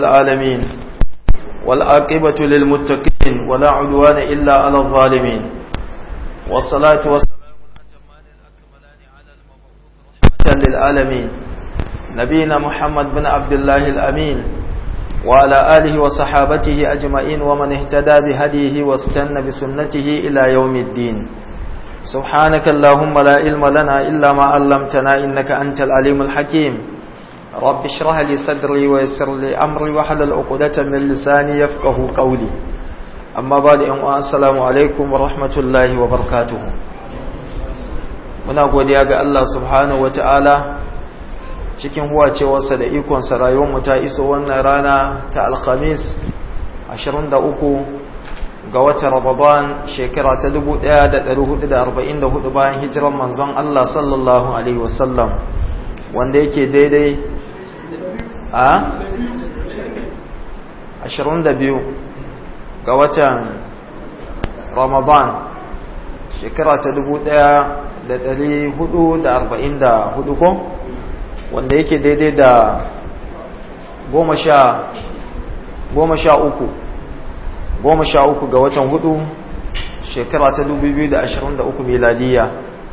العالمين والعاقبة للمتقين ولا عدوان إلا على الظالمين والصلاة والسلام الأتمان الأكملان على المبعوث رحمة للعالمين نبينا محمد بن عبد الله الأمين وعلى آله وصحابته أجمعين ومن اهتدى بهديه واستنى بسنته إلى يوم الدين سبحانك اللهم لا علم لنا إلا ما علمتنا إنك أنت العليم الحكيم رب اشرح لي صدري ويسر لي أمري وحلل عقدة من لساني يفقه قولي أما بعد السلام عليكم ورحمة الله وبركاته muna godiya ga Allah subhanahu wataala cikin huwacewarsa da ikonsa rayuwarmu ta iso wannan rana ta alhamis 23 ga watan Ramadan shekara ta 1444 bayan hijiran manzon Allah sallallahu alaihi wasallam wanda yake daidai a 22 ga watan Ramadan shekara ta 1444 ko wanda yake daidai da goma sha uku goma sha uku ga watan hudu shekara ta dubu biyu da ashirin da uku miladiya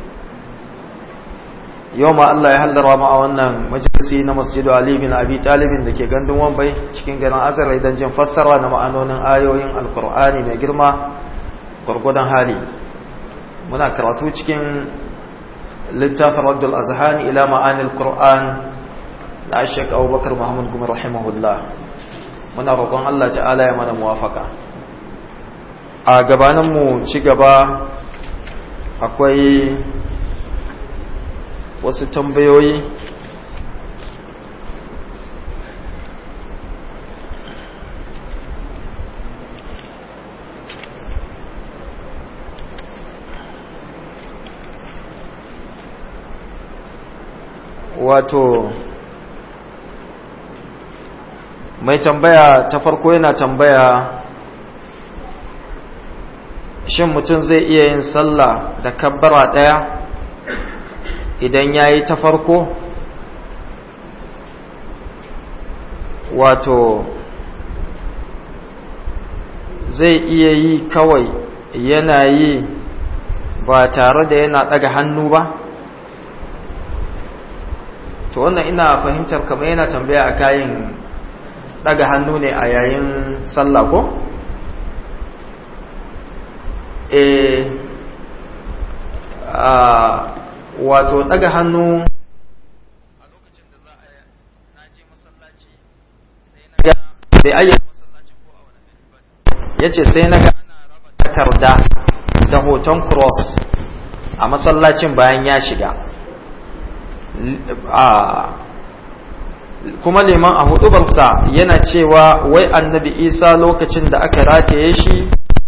yau ma Allah ya hallara ma a wannan majalisi na masjidu Ali bin Abi Talibin da ke gandun Wambai cikin garin Azare don jin fassara na ma'anonin ayoyin Alkur'ani mai girma gwargwadon hali muna karatu cikin littafin Raddul Azhani ila ma'anil Qur'an da Sheikh Abubakar Muhammad Gumi rahimahullah muna roƙon Allah ta'ala ya mana muwafaka a gabaninmu ci gaba akwai wasu tambayoyi wato mai tambaya ta farko yana tambaya shin mutum zai iya yin sallah da kabbara ɗaya idan ya yi ta farko wato zai iya yi kawai yana yi ba tare da yana ɗaga hannu ba to wannan ina fahimtar kamar yana tambaya a kayan ɗaga hannu ne a yayin sallah ko? e wato daga hannu a lokacin da za a naje masallaci sai na ga bai ayyana masallacin ko a wani ba ya ce sai na ga ana raba takarda da hoton cross a masallacin bayan ya shiga kuma liman a hudubarsa yana cewa wai annabi isa lokacin da aka rataye shi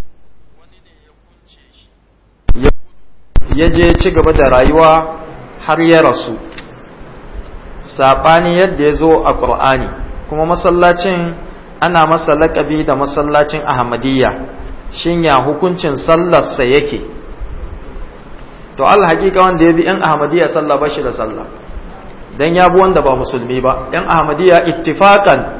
ya je ci gaba da rayuwa har ya rasu saɓani yadda ya zo a ƙur'ani kuma masallacin ana masa laƙabi da masallacin ahmadiyya shin ya hukuncin sallarsa yake to Allah hakika wanda ya bi ‘yan ahmadiyya sallah ba shi da sallah don ya bi wanda ba musulmi ba ‘yan ahmadiyya ittifakan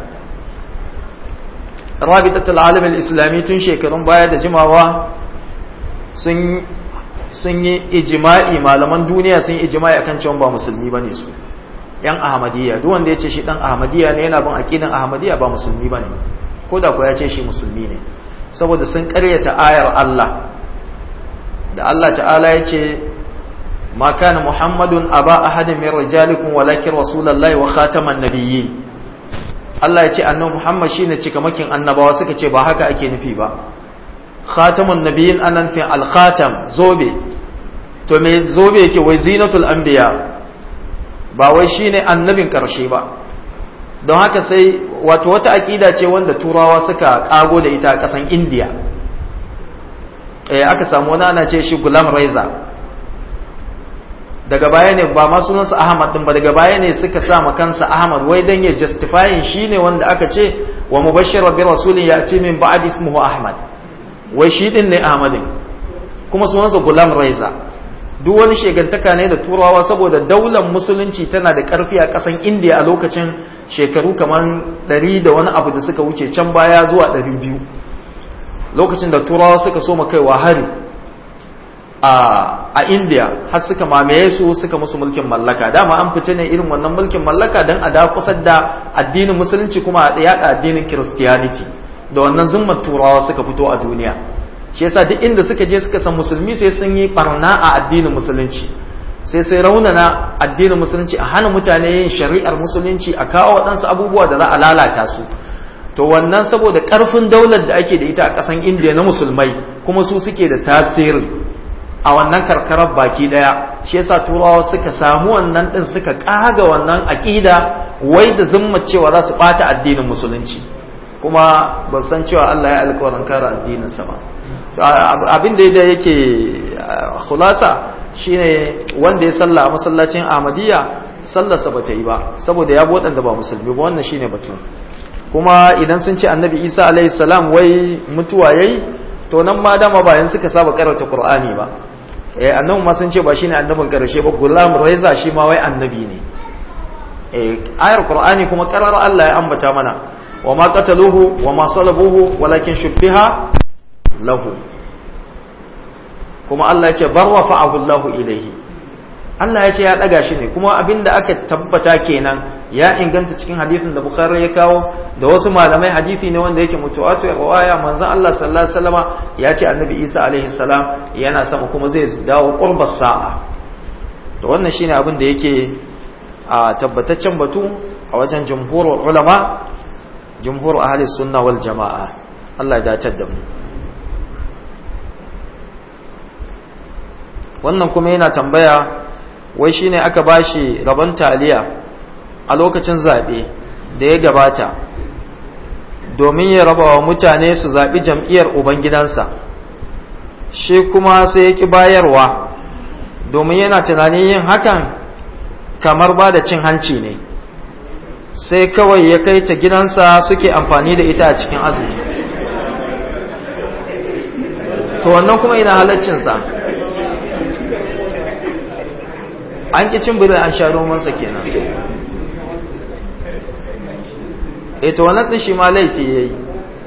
rabitattun alamin islami tun shekarun baya da jimawa sun sun yi ijima'i malaman duniya sun yi ijima'i akan cewa ba musulmi bane su yan ahmadiyya duk wanda ya ce shi dan ahmadiyya ne yana bin aqidan ahmadiyya ba musulmi bane ko da ko ya ce shi musulmi ne saboda sun karyata ayar Allah da Allah ta'ala ya ce ma kana muhammadun aba ahadin min rijalikum walakin rasulullahi wa khataman nabiyyin Allah ya ce annabi muhammad shine cikamakin annabawa suka ce ba haka ake nufi ba khatamun nabiyin anan fi al-khatam zobe to me zobe yake wai zinatul anbiya ba wai shine annabin karshe ba don haka sai wato wata aqida ce wanda turawa suka kago da ita a kasan India eh aka samu wani ana ce shi Gulam Reza daga baya ne ba ma sunansa Ahmad din ba daga baya ne suka sa kansa Ahmad wai dan ya justifying shine wanda aka ce wa mubashshira bi rasulin ya'ti min ba'di ismuhu Ahmad wai shi din ne Ahmadin kuma sunansa Gulam Raiza duk wani shegantaka ne da turawa saboda daular musulunci tana da ƙarfi a ƙasan indiya a lokacin shekaru kamar ɗari da wani abu da suka wuce can baya zuwa ɗari biyu lokacin da turawa suka so kaiwa hari a indiya har suka mamaye su suka musu mulkin mallaka dama an fita ne irin wannan mulkin mallaka don a da kusa da addinin musulunci kuma a yaɗa addinin christianity da wannan zumman turawa suka fito a duniya shi yasa duk inda suka je suka san musulmi sai sun yi barna a addinin musulunci sai sai raunana addinin musulunci a hana mutane yin shari'ar musulunci a kawo waɗansu abubuwa da za a lalata su to wannan saboda ƙarfin daular da ake da ita a ƙasan indiya na musulmai kuma su suke da tasiri a wannan karkarar baki ɗaya shi yasa turawa suka samu wannan ɗin suka ƙaga wannan aƙida wai da zumma cewa za su ɓata addinin musulunci kuma ba san cewa Allah ya alƙawarin kare addininsa ba abin da yake khulasa shine wanda ya salla a masallacin Ahmadiyya sallarsa ba ta yi ba saboda ya bi waɗanda ba musulmi ba wannan shine batun kuma idan sun ce annabi Isa alaihi salam wai mutuwa yayi to nan ma dama bayan suka saba karanta Qur'ani ba eh annabi ma sun ce ba shine annabin karshe ba Gulam Raiza shi ma wai annabi ne eh ayar Qur'ani kuma karar Allah ya ambata mana wa ma qataluhu wa ma salabuhu walakin shubbiha lahu kuma Allah ya ce bar rafa'ahu Allahu ilayhi Allah ya ce ya daga shi ne kuma abinda aka tabbata kenan ya inganta cikin hadisin da Bukhari ya kawo da wasu malamai hadisi ne wanda yake mutuwatu riwaya manzon Allah sallallahu alaihi wasallama ya ce annabi Isa alaihi salam yana sama kuma zai dawo qurbas sa'a to wannan shine abin da yake a tabbataccen batu a wajen jumhurul ulama jumhur ahli sunna wal jamaa Allah ya dace da mu wannan kuma yana tambaya wai shine aka bashi rabon taliya a lokacin zaɓe da ya gabata domin ya raba wa mutane su zaɓi jam'iyyar ubangidansa shi kuma sai ya ƙi bayarwa domin yana tunanin yin hakan kamar ba da cin hanci ne sai kawai ya kai ta gidansa suke amfani da ita a cikin azumi to wannan kuma ina halaccinsa an ƙi cin birai an sha romansa kenan e to wannan ɗin shi ma laifi ya yi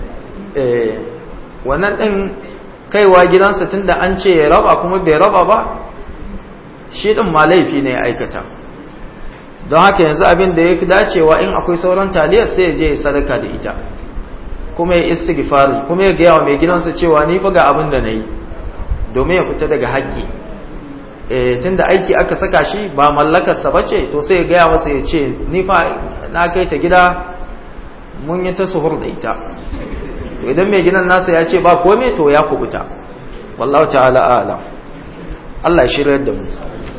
wannan ɗin kaiwa gidansa tun da an ce ya raba kuma bai raba ba shi ɗin ma laifi ne ya aikata don haka yanzu abin da ya fi dacewa in akwai sauran taliyar sai ya je ya sadaka da ita kuma ya istighfari kuma ya gaya wa mai gidansa cewa ni fa ga abin da na yi domin ya fita daga haƙƙi tun da aiki aka saka shi ba mallakarsa ba ce to sai ya gaya masa ya ce ni fa na kai ta gida mun yi ta suhur da ita to idan mai gidan nasa ya ce ba kome to ya kubuta wallahu ta'ala a'lam Allah ya shirya da mu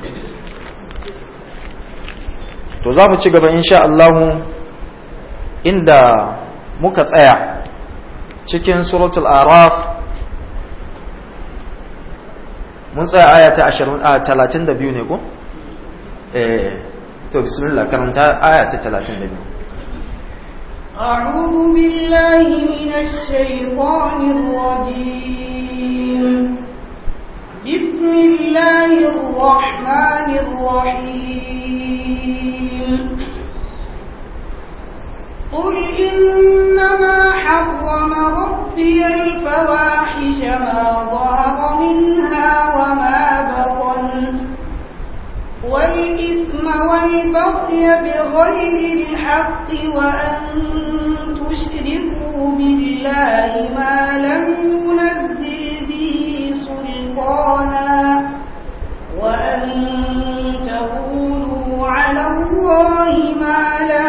to za mu ci gaba insha Allah inda muka tsaya cikin suratul araf mun tsaya aya ta 32 ne ko eh to bismillah karanta aya ta 32 أعوذ بالله من الشيطان الرجيم بسم الله الرحمن الرحيم قل إنما حرم ربي الفواحش ما ظهر منها وما بطن والإثم والبغي بغير الحق وأن تشركوا بالله ما لم ينزل به سلطانا وأن تقولوا على الله ما لا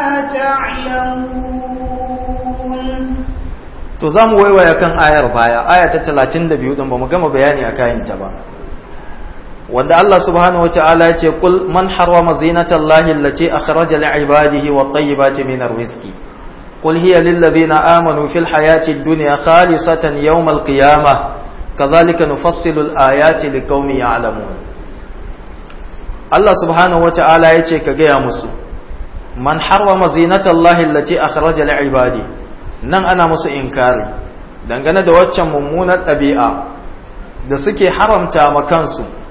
تعلمون to za mu waiwaya kan ayar baya aya ta 32 din ba mu gama bayani a kayanta ba wanda Allah subhanahu wa ta'ala ya ce kul man harrama zinatallahi allati akhraja li'ibadihi wat-tayyibati min ar-rizqi qul hiya lil ladhina amanu fil hayati ad-dunya khalisatan yawm al-qiyamah kadhalika nufassilu al-ayati liqaumin ya'lamun Allah subhanahu wa ta'ala ya ce ka gaya musu man harrama zinatallahi allati akhraja li'ibadihi nan ana musu inkari dangane da waccan mummunar ɗabi'a da suke haramta ma kansu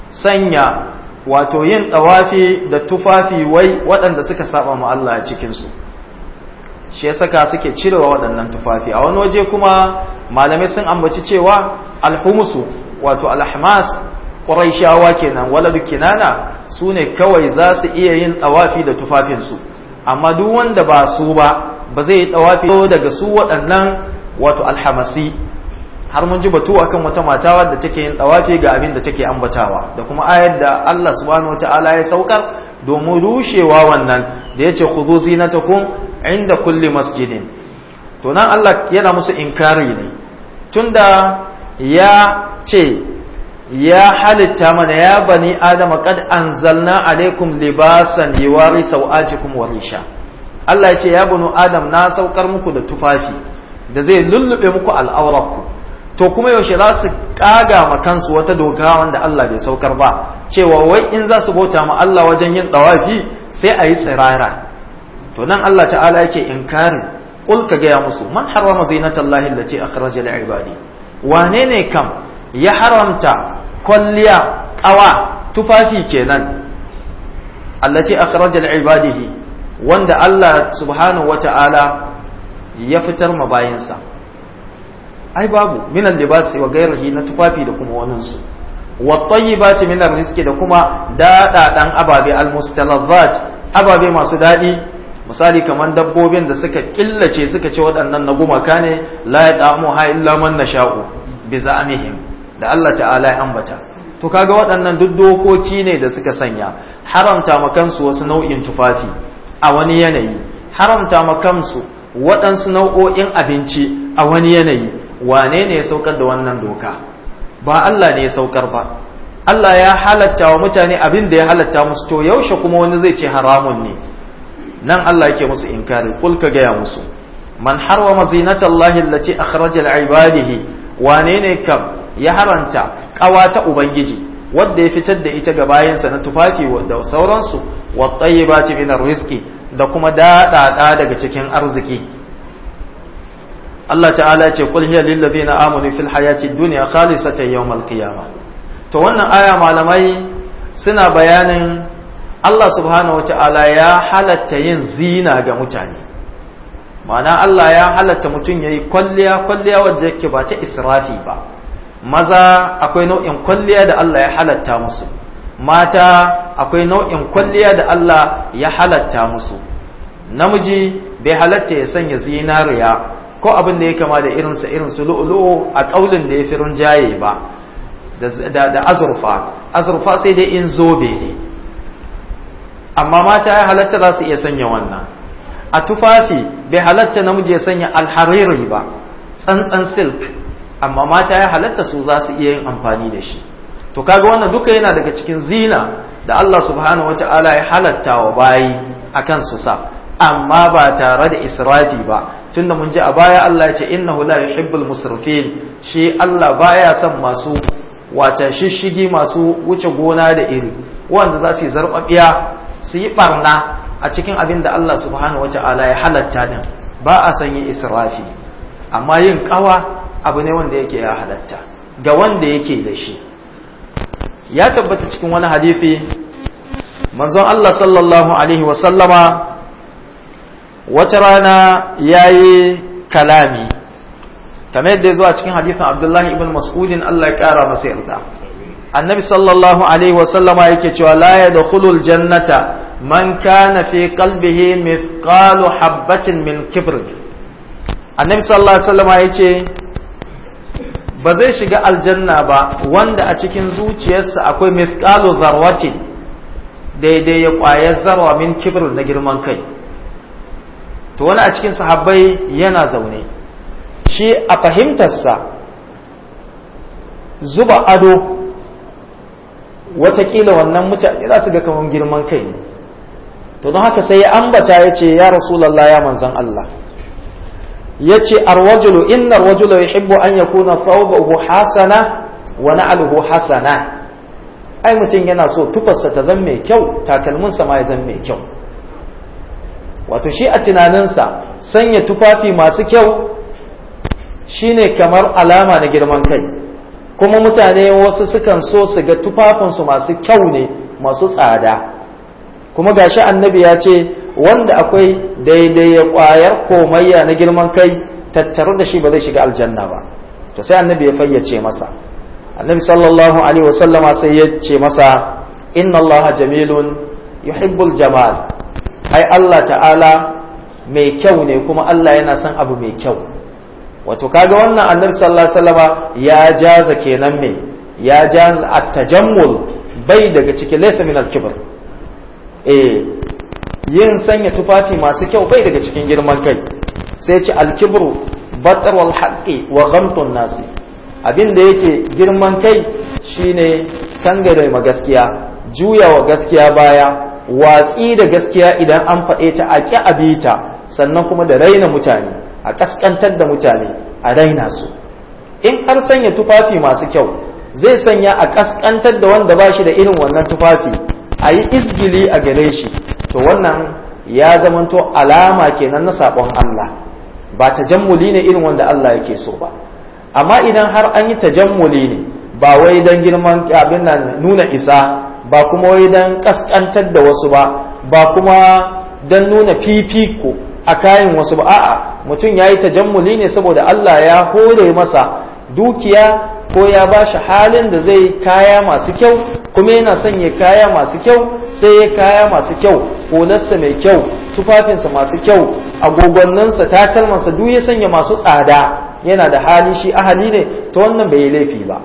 sanya wato yin tawafi da tufafi wai waɗanda suka saba ma Allah a cikinsu shi ya saka suke cirewa waɗannan tufafi a wani waje kuma malamai sun ambaci cewa alhumusu wato alhamas ƙuraishawa kenan waladu kinana su ne kawai za su iya yin tawafi da tufafinsu amma duk wanda ba su ba ba zai yi tawafi daga su waɗannan wato alhamasi har mun ji batu akan wata mata wadda take yin tawafi ga abin da take ambatawa da kuma ayar da Allah subhanahu wataala ya saukar domin rushewa wannan da yace khudhu zinatakum inda kulli masjidin to nan Allah yana musu inkari ne tunda ya ce ya halitta mana ya bani adama qad anzalna alaikum libasan yuwari sau'atikum wa risha Allah ya ce ya bani adam na saukar muku da tufafi da zai lullube muku al'aurarku to kuma yaushe za su kaga ma kansu wata doka wanda Allah bai saukar ba cewa wai in za su bauta ma Allah wajen yin dawafi sai a yi tsirara to nan Allah ta'ala yake inkarin qul ka gaya musu man harrama zinatallahi allati akhraja li ibadi wane ne kam ya haramta kwalliya kawa tufafi kenan allati akhraja li ibadihi wanda Allah subhanahu wata'ala ya fitar ma bayinsa ai babu minan libasi wa gairihi na tufafi da kuma waninsu wa tayyibati min rizqi da kuma dadadan ababe almustalazzat ababe masu dadi misali kamar dabbobin da suka killace suka ce waɗannan na gumaka ne la yadamu ha illa man nasha'u bi za'amihim da Allah ta'ala ya ambata to kaga waɗannan duk dokoki ne da suka sanya haramta makansu wasu nau'in tufafi a wani yanayi haramta makansu waɗansu nau'o'in abinci a wani yanayi wane ne ya saukar da wannan doka ba Allah ne ya saukar ba Allah ya halatta wa mutane abin da ya halatta musu to yaushe kuma wani zai ce haramun ne nan Allah yake musu inkari kul ka gaya musu man harwama zinatallahi allati akhraja ibadihi wane ne kam ya haranta ƙawata ubangiji wanda ya fitar da ita ga bayansa na tufafi da sauransu wa tayyibati min rizqi da kuma daɗaɗa daga cikin arziki Allah ta'ala ce kul hiya lil ladina amanu fil hayati dunya khalisatan yawmal qiyamah to wannan aya malamai suna bayanin Allah subhanahu wata'ala ya halatta yin zina ga mutane ma'ana Allah ya halatta mutum yayi kwalliya kwalliya wadda yake ba ta israfi ba maza akwai nau'in kwalliya da Allah ya halatta musu mata akwai nau'in kwalliya da Allah ya halatta musu namiji bai halatta ya sanya zinariya ko abin da ya kama da irinsa irin su lu'ulu'u a ƙaulin da ya fi rinjaye ba da azurfa azurfa sai dai in zobe ne amma mata ya halatta za su iya sanya wannan a tufafi bai halatta namiji ya sanya alhariri ba tsantsan silk amma mata ya halatta su za su iya yin amfani da shi to kaga wannan duka yana daga cikin zina da Allah subhanahu wata'ala ya halatta wa bayi akan su sa amma ba tare da israfi ba tunda mun ji a baya Allah ya ce innahu la yuhibbul musrifin shi Allah baya son masu wata shishigi masu wuce gona da iri wanda za su yi zarbabiya su yi barna a cikin abin da Allah subhanahu wata'ala ya halatta din ba a son yin israfi amma yin kawa abu ne wanda yake ya halatta ga wanda yake da shi ya tabbata cikin wani hadisi manzon Allah sallallahu alaihi wa sallama wata rana ya yi kalami kamar yadda ya zo a cikin hadithin abdullahi ibn mas'udin Allah ya kara masa yarda annabi sallallahu alaihi wasallama yake cewa la yadkhulul jannata man kana fi qalbihi mithqalu habatin min kibr annabi sallallahu alaihi wasallama yace ba zai shiga aljanna ba wanda a cikin zuciyarsa akwai mithqalu zarwatin daidai ya kwayar zarwa min kibr na girman kai to wani a cikin sahabbai yana zaune shi a fahimtarsa zuba ado watakila wannan mutane za su ga kamar girman kai ne to don haka sai ya ambata ya ce ya rasulallah ya manzan Allah ya ce arwajulu inna arwajulu yuhibbu an yakuna thawbahu hasana wa na'luhu hasana ai mutum yana so tufarsa ta zan mai kyau takalminsa ma ya zan mai kyau wato shi a tunaninsa sanya tufafi masu kyau shine kamar alama na girman kai kuma mutane wasu sukan so su ga tufafinsu masu kyau ne masu tsada kuma gashi annabi ya ce wanda akwai daidai ya kwayar komayya na girman kai tattaru da shi ba zai shiga aljanna ba to sai annabi ya fayyace masa annabi sallallahu alaihi wasallama sai ya ce masa inna Allah jamilun yuhibbul jamal ai Allah ta'ala mai kyau ne kuma Allah yana son abu mai kyau wato kaga wannan annabi sallallahu alaihi wasallama ya jaza kenan me ya jaza at-tajammul bai daga cikin laysa min al-kibr eh yin sanya tufafi masu kyau bai daga cikin girman kai sai ce al-kibru batar wal haqqi wa ghamtun nasi abin da yake girman kai shine kangare ma gaskiya juya wa gaskiya baya watsi da gaskiya idan an faɗe ta a ƙi abita sannan kuma da raina mutane a ƙasƙantar da mutane a raina su in har sanya tufafi masu kyau zai sanya a ƙasƙantar da wanda ba shi da irin wannan tufafi a yi izgili a gare shi to wannan ya zamanto alama kenan na saɓon Allah ba tajammuli ne irin wanda Allah yake so ba amma idan har an yi tajammuli ne ba wai don girman abin nan nuna isa ba kuma wai don kaskantar da wasu ba ba kuma don nuna fifiko a kayan wasu ba a'a mutum ya yi tajammuli ne saboda Allah ya hore masa dukiya ko ya ba shi halin da zai kaya masu kyau kuma yana son ya kaya masu kyau sai ya kaya masu kyau hularsa mai kyau tufafinsa masu kyau agogonnansa takalmansa duk ya sanya masu tsada yana da hali shi ahali ne ta wannan bai yi laifi ba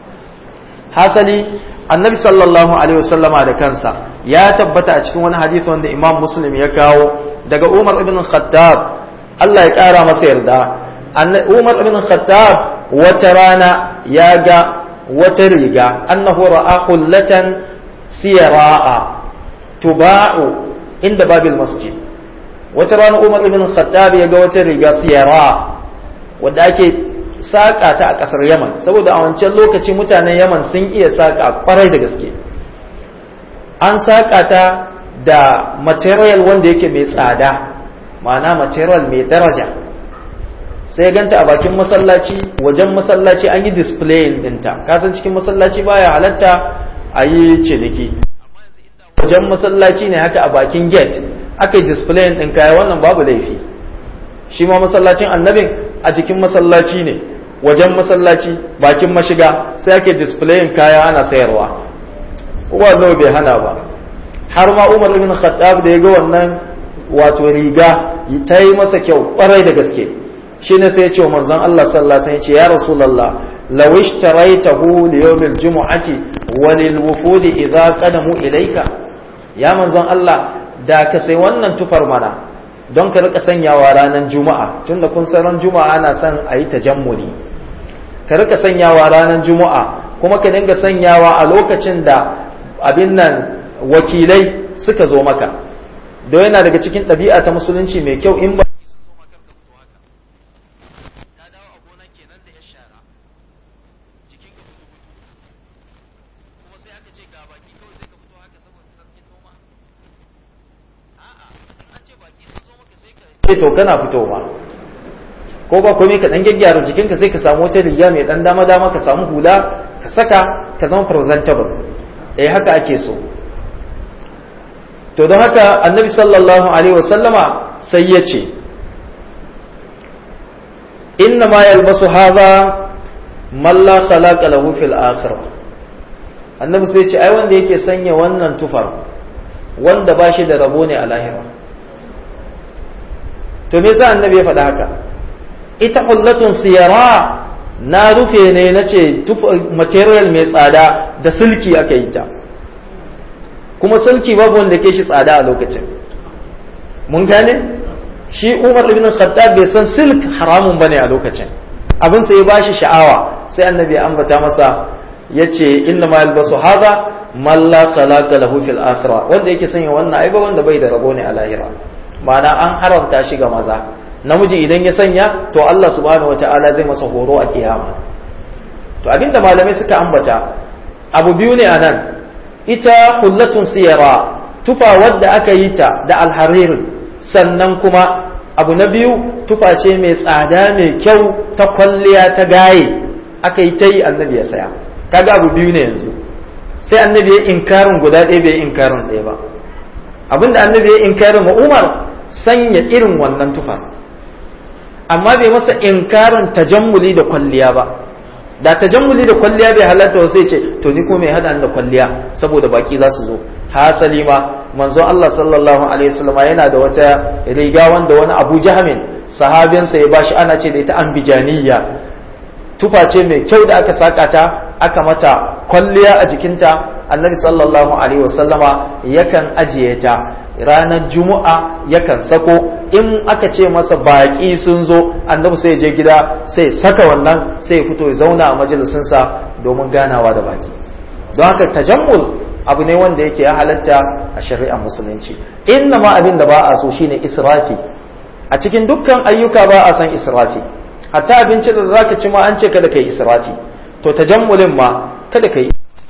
hasali annabi sallallahu alaihi wasallama da kansa ya tabbata a cikin wani hadisi wanda imam muslim ya kawo daga umar ibn khattab Allah ya kara masa yarda umar ibn khattab wata rana ya ga wata riga annahu ra'a hullatan siyara'a tuba'u inda babil masjid wata rana umar ibn khattab ya ga wata riga siyara wadda ake saƙa ta a ƙasar yaman saboda a wancan lokaci mutanen yaman sun iya saƙa kwarai da gaske an saƙa ta da material wanda yake mai tsada ma'ana material mai daraja sai ganta a bakin masallaci wajen masallaci an yi display ɗinta kasan cikin masallaci baya halatta a yi ciniki wajen masallaci ne haka a bakin gate aka yi display ɗin kaya wannan babu laifi shi ma masallacin annabin a jikin masallaci ne wajen masallaci bakin mashiga sai ake displayin kaya ana sayarwa kuma nawa bai hana ba har ma umar ibn khattab da ya ga wannan wato riga ta yi masa kyau kwarai da gaske shi ne sai ya ce wa manzon Allah sallallahu alaihi wasallam ya ce ya rasulullah law ishtaraytahu li yawm al-jum'ati wa lil wufud idha qadamu ilayka ya manzon Allah da ka sai wannan tufar mana don ka rika sanyawa ranar juma'a tunda kun san ran juma'a ana son a yi tajammuli ka rika sanyawa ranar juma'a kuma ka dinga sanyawa a lokacin da abin nan wakilai suka zo maka don yana daga cikin ɗabi'a ta musulunci mai kyau in ba sai to kana fitowa ko ba komai ka dan gyaggyara jikinka sai ka samu wata riga mai dan dama dama ka samu hula ka saka ka zama presentable eh haka ake so to don haka annabi sallallahu alaihi wasallama sai ya ce inna ma yalbasu hadha man la khalaqa lahu fil akhirah annabi sai ya ce ai wanda yake sanya wannan tufar wanda ba shi da rabo ne a lahira to me yasa annabi ya faɗa haka ita hullatun siyara na rufe ne na ce material mai tsada da silki aka yi ta kuma silki babu wanda ke shi tsada a lokacin mun gane shi umar ibn khattab bai san silk haramun bane a lokacin abin sai ya bashi sha'awa sai annabi ya ambata masa yace inna ma yalbasu hadha man la khalaqa lahu fil akhirah wanda yake sanya wannan ai ba wanda bai da rabo ne a lahira ma'ana an haramta shi ga maza namiji idan ya sanya to Allah subhanahu wata'ala zai masa horo a kiyama to abinda malamai suka ambata abu biyu ne anan ita hullatun siyara tufa wadda aka yi ta da alharir sannan kuma abu na biyu tufa ce mai tsada mai kyau ta kwalliya ta gaye aka yi ta yi annabi ya saya kaga abu biyu ne yanzu sai annabi ya inkarin guda ɗaya bai inkarin ɗaya ba abinda annabi ya inkarin wa umar sanya irin wannan tufar amma bai masa inkarin tajammuli da kwalliya ba da tajammuli da kwalliya bai halatta wa sai ce to ni ko mai hada da kwalliya saboda baki za su zo hasali ma manzo Allah sallallahu alaihi wasallam yana da wata riga wanda wani Abu Jahmin sahabinsa ya bashi ana ce da ita ambijaniya tufa ce mai kyau da aka saka ta aka mata kwalliya a jikinta annabi sallallahu alaihi wasallama yakan ajiye ta ranar juma'a yakan sako in aka ce masa baƙi sun zo annabi sai je gida sai saka wannan sai fito ya zauna a majalisinsa domin ganawa da baki don haka tajammul abu ne wanda yake ya halatta a shari'ar musulunci inna ma abin da ba a so shine israfi a cikin dukkan ayyuka ba a san israfi hatta abinci da zaka ci ma an ce kada kai israfi to tajammulin ma kada kai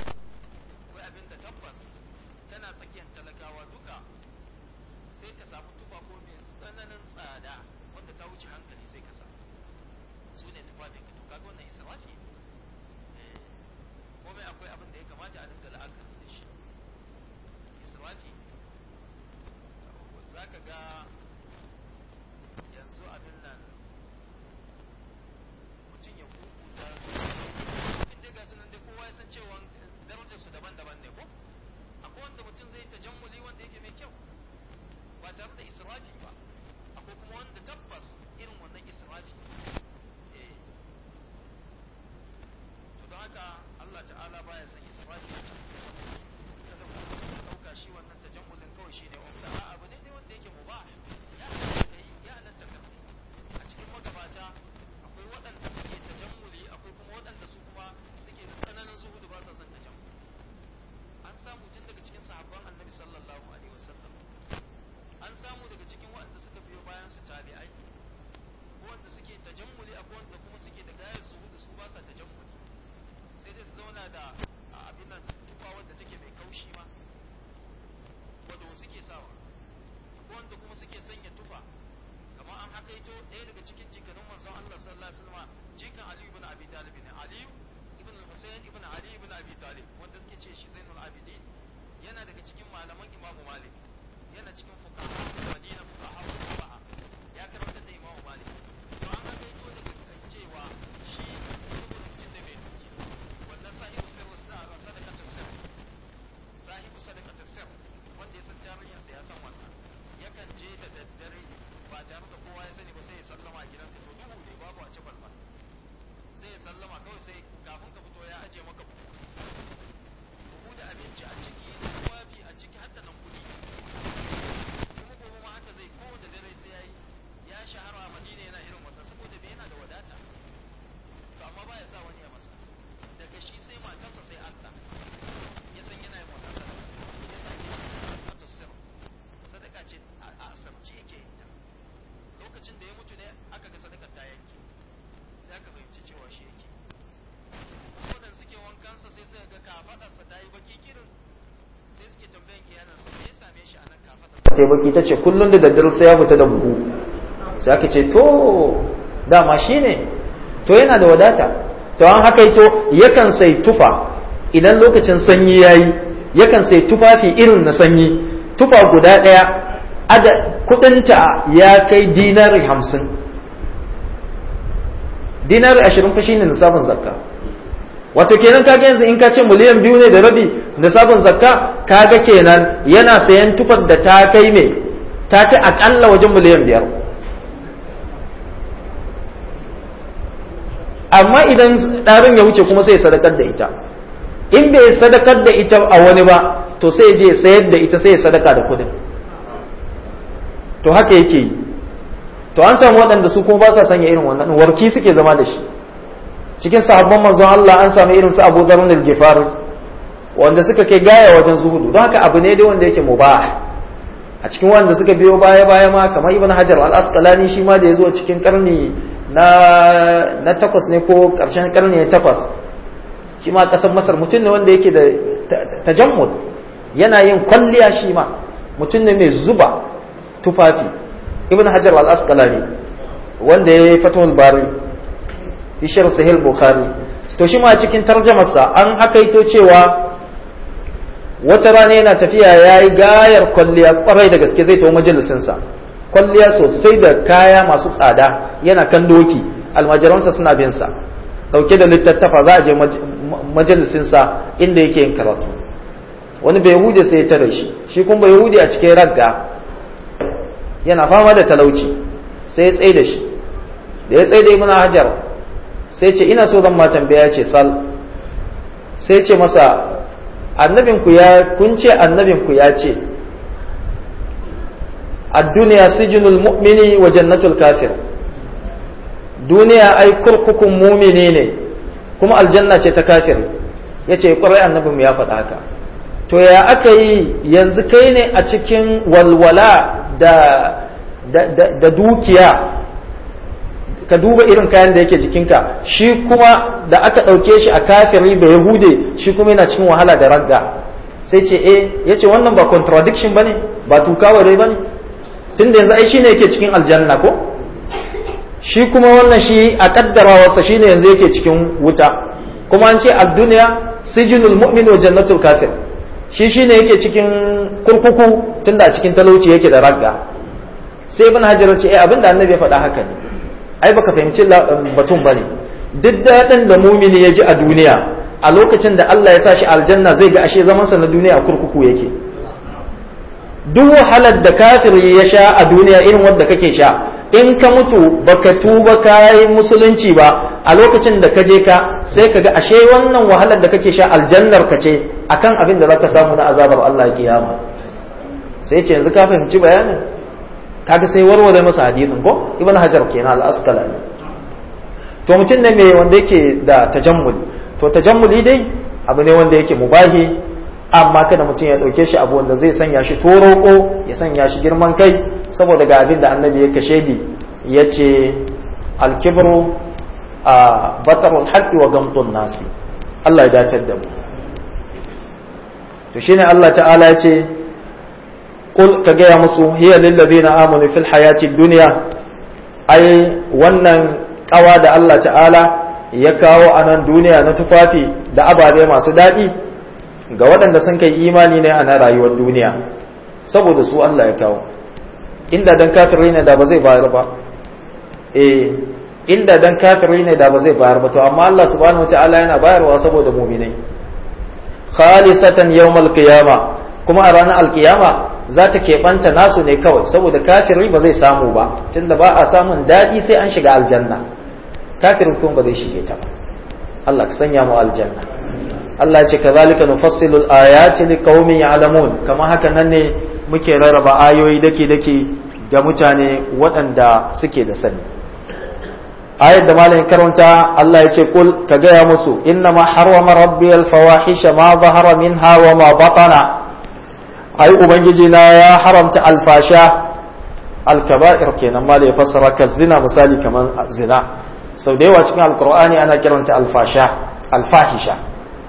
sai baki ta ce kullum da daddare sai ya fita da buhu sai aka ce to dama shi ne to yana da wadata to an haka to yakan sai tufa idan lokacin sanyi ya yi yakan sai tufafi irin na sanyi tufa guda ɗaya ada kudinta ya kai dinari hamsin dinari ashirin fa shine nisabin zakka wato kenan kaga yanzu in ka ce miliyan biyu ne da rabi nisabin zakka kaga kenan yana sayan tufar da ta kai me ta kai akalla wajen miliyan biyar amma idan ɗarin ya wuce kuma sai sadakar da ita in bai sadakar da ita a wani ba to sai je sayar da ita sai ya sadaka da kudin to haka yake yi to an samu waɗanda su kuma ba sa sanya irin wannan warki suke zama da shi cikin sahabban manzon Allah an samu irin su Abu Dharr al-Ghifari wanda suka kai gaya wajen zuhudu don haka abu ne dai wanda yake mubah a cikin wanda suka biyo baya baya ma kamar Ibn Hajar al-Asqalani shi ma da yazo cikin karni na na takwas ne ko karshen karni na takwas shi ma kasar Masar mutum ne wanda yake da tajammud yana yin kwalliya shi ma mutum ne mai zuba tufafi ibn hajar al-asqalani wanda ya yi fatahul bari fi sharh sahih bukhari to shi ma cikin tarjamarsa an hakaito cewa wata rana yana tafiya ya yi gayar kwalliya kwarai da gaske zai tawo majalisinsa kwalliya sosai da kaya masu tsada yana kan doki almajiransa suna bin sa dauke da littattafa za a je majalisinsa inda yake yin karatu wani bai hude sai ya tare shi shi kuma bai hude a cikin ragga yana fama da talauci sai ya tsaye da shi da ya tsaye da ibn hajar sai ce ina so zan ma tambaya ce sal sai ce masa annabinku ya kun ce annabinku ya ce ad-dunya sijnul mu'mini wa jannatul kafir duniya ai kurkukun mumini ne kuma aljanna ce ta kafir yace kwarai annabinmu ya faɗa haka to ya aka yi yanzu kai ne a cikin walwala da da dukiya ka duba irin kayan da yake jikinka shi kuma da aka ɗauke shi a kafiri da yahude shi kuma yana cikin wahala da ragga sai ce eh ya ce wannan ba contradiction ba ne ba tukawa dai ba ne tun da yanzu ai shi ne yake cikin aljanna ko shi kuma wannan shi a kaddarawarsa shi ne yanzu yake cikin wuta kuma an ce a duniya sijinul mu'min wa jannatul kafir shi shi ne yake cikin kurkuku tun da a cikin talauci yake da ragga sai ibn hajar ce eh abinda annabi ya faɗa haka ne ai baka fahimci batun bane duk daɗin da mumini ya ji a duniya a lokacin da Allah ya sa shi aljanna zai ga ashe zamansa na duniya kurkuku yake duk wahalar da kafiri ya sha a duniya irin wadda kake sha in ka mutu baka tuba kayi musulunci ba a lokacin da ka je ka sai ka ga ashe wannan wahalar da kake sha aljannar ka ce akan abin da zaka samu na azabar Allah kiyama sai ce yanzu ka fahimci bayanin kaga sai warware masa hadisin ko ibn hajar kenan al-asqalani to mutum ne mai wanda yake da tajammuli to tajammuli dai abu ne wanda yake mubahi amma kada mutum ya dauke shi abu wanda zai sanya shi toroko ya sanya shi girman kai saboda ga abin da annabi ya kashe bi yace al-kibru a batarul haqqi wa gamtun nasi Allah ya dace da mu to shine Allah ta'ala ya ce kul ka gaya musu hiya lillazina amanu fil hayati dunya ai wannan kawa da Allah ta'ala ya kawo a nan duniya na tufafi da ababe masu daɗi ga waɗanda sun kai imani ne a na rayuwar duniya saboda su Allah ya kawo inda dan kafirai ne da ba zai bayar ba eh inda dan kafirai ne da ba zai bayar ba to amma Allah subhanahu wataala yana bayarwa saboda mu'minai khalisatan yawmal qiyama kuma a ranar alkiyama za ta keɓanta nasu ne kawai saboda kafiri ba zai samu ba tunda ba a samun daɗi sai an shiga aljanna kafirin kuma ba zai shige ta ba Allah ka sanya mu aljanna Allah ya ce kazalika nufassilu al-ayati liqaumin ya'lamun kama haka nan ne muke rarraba ayoyi dake dake ga mutane waɗanda suke da sani ayat da malamin karanta Allah ya ce kul ka gaya musu inna ma harrama rabbi al-fawahisha ma zahara minha wa ma batana ai ubangiji na ya haramta alfasha alkaba'ir kenan ma da ya fassara ka zina misali kamar zina sau da yawa cikin alkur'ani ana kiranta alfasha alfahisha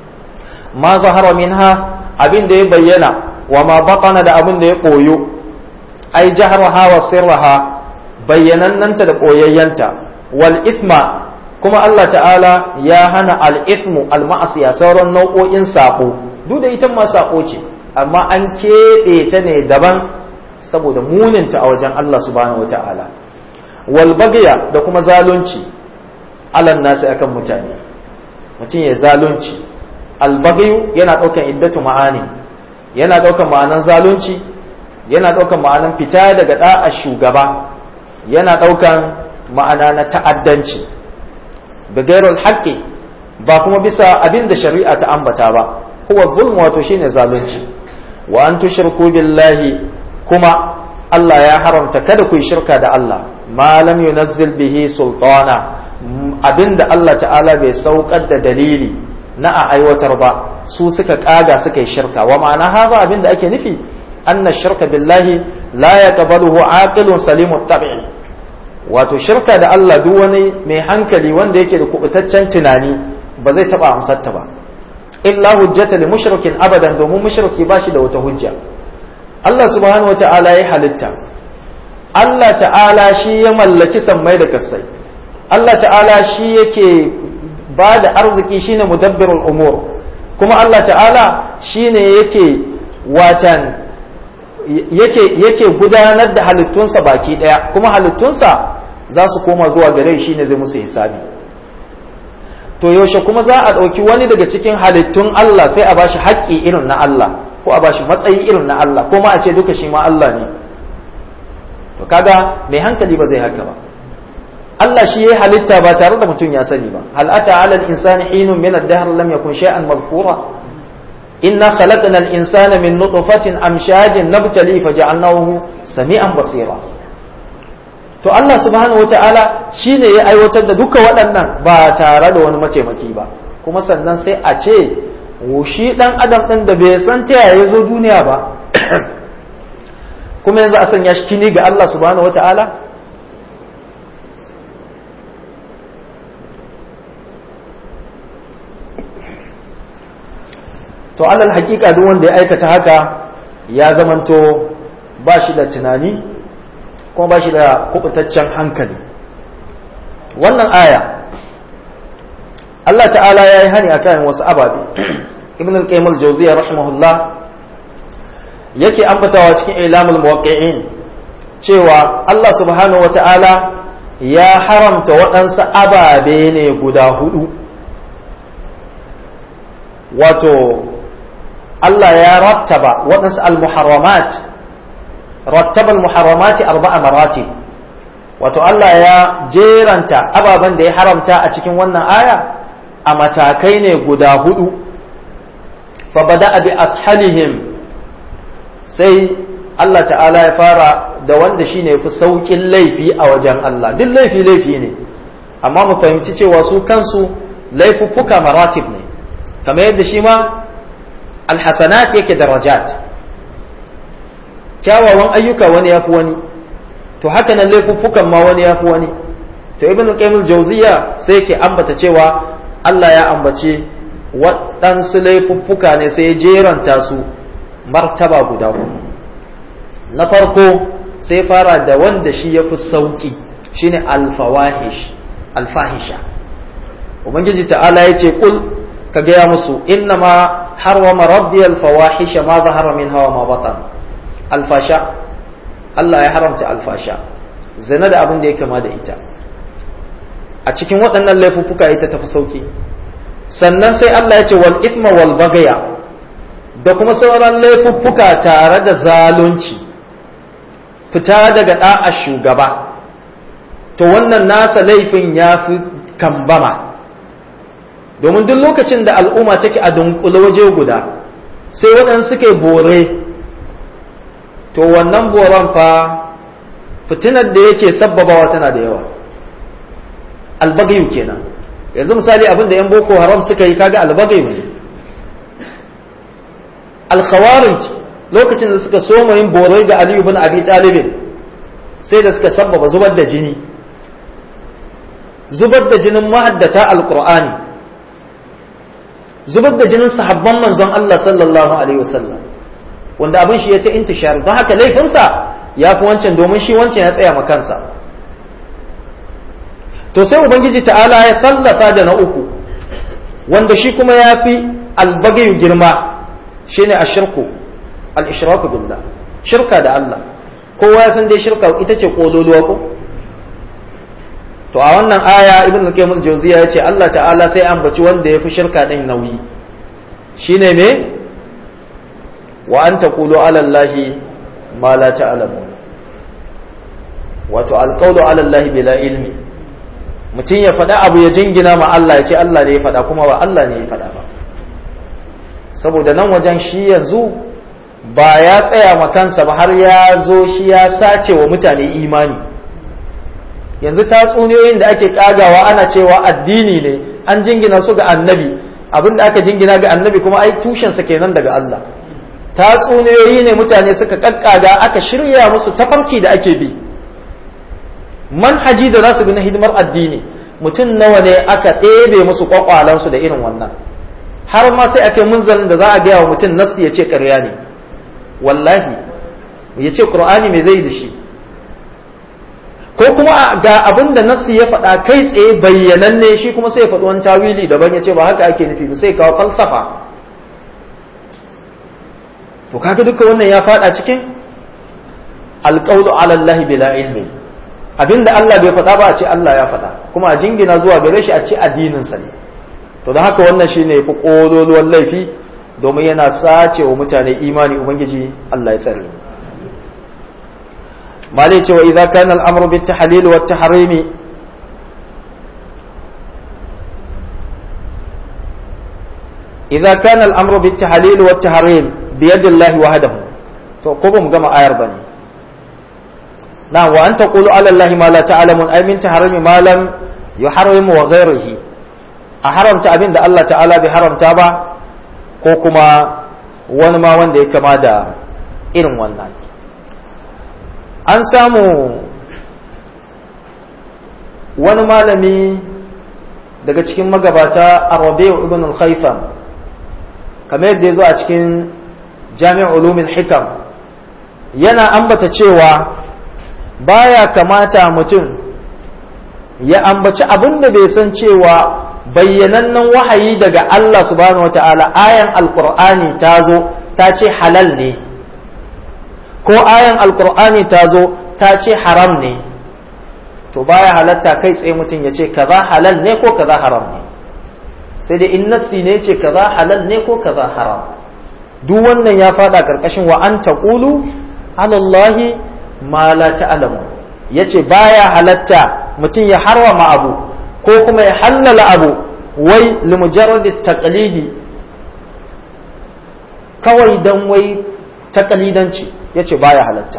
ma zahara minha abin da ya bayyana wa ma batana da abin da ya koyo ai jaharha wa sirraha bayyanannanta da koyayyanta wal ithma kuma Allah ta'ala ya hana al ithmu al ma'asiya sauran nau'o'in sako duk da ita ma sako ce amma an keɓe ta ne daban saboda muninta a wajen Allah subhanahu wata'ala wal bagya da kuma zalunci alan nasu akan mutane mutum ya zalunci albagayu yana ɗaukan iddatu ma'ani yana ɗaukan ma'anan zalunci yana ɗaukan ma'anan fita daga ɗa'a shugaba yana ɗaukan ma'ana na ta'addanci da gairul haƙƙi ba kuma bisa abin da shari'a ta ambata ba huwa zulmu wato shine zalunci wa an tushriku billahi kuma Allah ya haramta kada ku yi shirka da Allah ma lam yunazzil bihi sultana abinda Allah ta'ala bai saukar da dalili na a aiwatar ba su suka kaga suka yi shirka wa ma'ana haza abinda ake nufi anna shirka billahi la yaqbaluhu aqilun salimut tab'i wato shirka da Allah duk wani mai hankali wanda yake da kubutaccen tunani ba zai taba amsarta ba illa hujjata li mushrikin abadan domin mushriki ba shi da wata hujja Allah subhanahu wata'ala ya halitta Allah ta'ala shi ya mallaki sammai da kasai Allah ta'ala shi yake ba da arziki shine mudabbirul umur kuma Allah ta'ala shine yake watan yake yake gudanar da halittunsa baki daya kuma halittunsa za su koma zuwa gare shi ne zai musu hisabi to yaushe kuma za a ɗauki wani daga cikin halittun Allah sai a bashi haƙƙi irin na Allah ko a bashi matsayi irin na Allah ko ma a ce duka shi ma Allah ne to kaga mai hankali ba zai haka ba Allah shi ya halitta ba tare da mutum ya sani ba hal ata ala al-insani hinun min ad-dahr lam yakun shay'an madhkura inna khalaqna al-insana min nutfatin amshajin nabtali faja'alnahu sami'an basira to Allah subhanahu wata'ala shine ya aiwatar da duka waɗannan ba tare da wani mataimaki ba kuma sannan sai a ce shi dan adam ɗin da bai san ta yaya zo duniya ba kuma yanzu a sanya shi kini ga Allah subhanahu wata'ala to alal hakika duk wanda ya aikata haka ya zamanto ba shi da tunani kuma ba shi da kubutaccen hankali wannan aya Allah ta'ala ya yi hani akan wasu ababe ibn al-qayyim al-jawziyya rahimahullah yake ambatawa cikin ilamul muwaqqi'in cewa Allah subhanahu wa ta'ala ya haramta waɗansu ababe ne guda hudu wato Allah ya rattaba waɗansu al-muharramat rattaba al-muharramati arba'a maratib wato Allah ya jeranta ababen da ya haramta a cikin wannan aya a matakai ne guda hudu fa bada bi ashalihim sai Allah ta'ala ya fara da wanda shine fi saukin laifi a wajen Allah duk laifi laifi ne amma mu fahimci cewa su kansu laifuffuka maratib ne kamar yadda shi ma alhasanat yake darajat kyawawan ayyuka wani ya fi wani to haka nan laifuffukan ma wani ya fi wani to ibn qayyim jauziya sai yake ambata cewa Allah ya ambace waɗansu laifuffuka ne sai ya jeranta su martaba guda uku na farko sai fara da wanda shi ya fi sauki shine alfawahish alfahisha ubangiji ta'ala ya ce kul ka gaya musu inna ma harwama rabbi alfawahisha ma zahara min hawa ma batan alfasha Allah ya haramta alfasha zina da abin da ya kama da ita a cikin waɗannan laifuffuka ita tafi sauki sannan sai Allah ya ce wal ithma wal bagaya da kuma sauran laifuffuka tare da zalunci fita daga da'a shugaba to wannan nasa laifin ya fi kambama domin duk lokacin da al'umma take a dunkule waje guda sai waɗansu suke bore to wannan boron fa fitinar da yake sabbabawa tana da yawa albagayu kenan yanzu misali abin da 'yan boko haram suka yi kaga albagayu ne alkhawarij lokacin da suka soma yin borai ga aliyu bin abi talibin sai da suka sabbaba zubar da jini zubar da jinin mahaddata alqur'ani zubar da jinin sahabban manzon Allah sallallahu alaihi wasallam wanda abin shi ya ta intishar don haka laifinsa ya fi wancan domin shi wancan ya tsaya kansa to sai ubangiji ta'ala ya sallafa da na uku wanda shi kuma ya fi albagayu girma shine ashirku al-ishraku billah shirka da Allah kowa ya san dai shirka ita ce kololuwa ko to a wannan aya ibn al-qayyim al-jawziya yace Allah ta'ala sai ambaci wanda yafi shirka din nauyi shine me wa an taqulu ala allahi ma la ta'lamun wato alqawlu ala allahi bila ilmi mutum ya faɗa abu ya jingina ma Allah ya ce Allah ne ya faɗa kuma ba Allah ne ya faɗa ba saboda nan wajen shi yanzu ba ya tsaya ma kansa ba har ya zo shi ya sace wa mutane imani yanzu tatsuniyoyin da ake kagawa ana cewa addini ne an jingina su ga annabi abin da aka jingina ga annabi kuma ai tushensa kenan daga Allah tatsuniyoyi ne mutane suka kakkaga aka shirya musu tafarki da ake bi manhaji da za su bi na hidimar addini mutum nawa ne aka ɗebe musu kwakwalansu da irin wannan har ma sai ake munzalin da za a gaya wa mutum nassi ya ce ƙarya ne wallahi ya ce ƙur'ani mai zai da shi ko kuma ga abin da nassi ya faɗa kai tsaye bayyananne shi kuma sai ya faɗi wani tawili daban ya ce ba haka ake nufi ba sai kawo falsafa to kaga duka wannan ya faɗa cikin alƙawlu ala Allah bila ilmi abinda Allah bai faɗa ba a ce Allah ya faɗa kuma a jingina zuwa gare shi a ce addinin sa ne to da haka wannan shine yafi kololuwan laifi domin yana sace wa mutane imani ubangiji Allah ya tsare malai cewa idza kana al-amru bit tahlil wa tahrim idza kana al-amru bit tahlil wa tahrim bi yadi Allah wahdahu to ko ba mu gama ayar bane na wa an taqulu ala Allah ma la ta'lamun ay min tahrimi ma lam yuharrimu wa ghayrihi a haramta abin da Allah ta'ala bai haramta ba ko kuma wani ma wanda ya kama da irin wannan an samu wani malami daga cikin magabata a rabi'u ibn al-khaytham kamar yadda ya zo a cikin jami'ar ulumin hikam yana ambata cewa baya kamata mutum ya ambaci abin da bai san cewa bayyanannen wahayi daga Allah subhanahu wa ta'ala ayan alkur'ani ta zo ta ce halal ne ko ayan alkur'ani ta zo ta ce haram ne to baya halatta kai tsaye mutum ya ce kaza halal ne ko kaza haram ne sai dai in nassi ne ce kaza halal ne ko kaza haram duk wannan ya fada karkashin wa an taqulu alallahi ma la ta'lamu yace baya halatta mutum ya harwama abu ko kuma ya hallala abu wai limujarradi taqlidi kawai dan wai taqlidanci yace baya halatta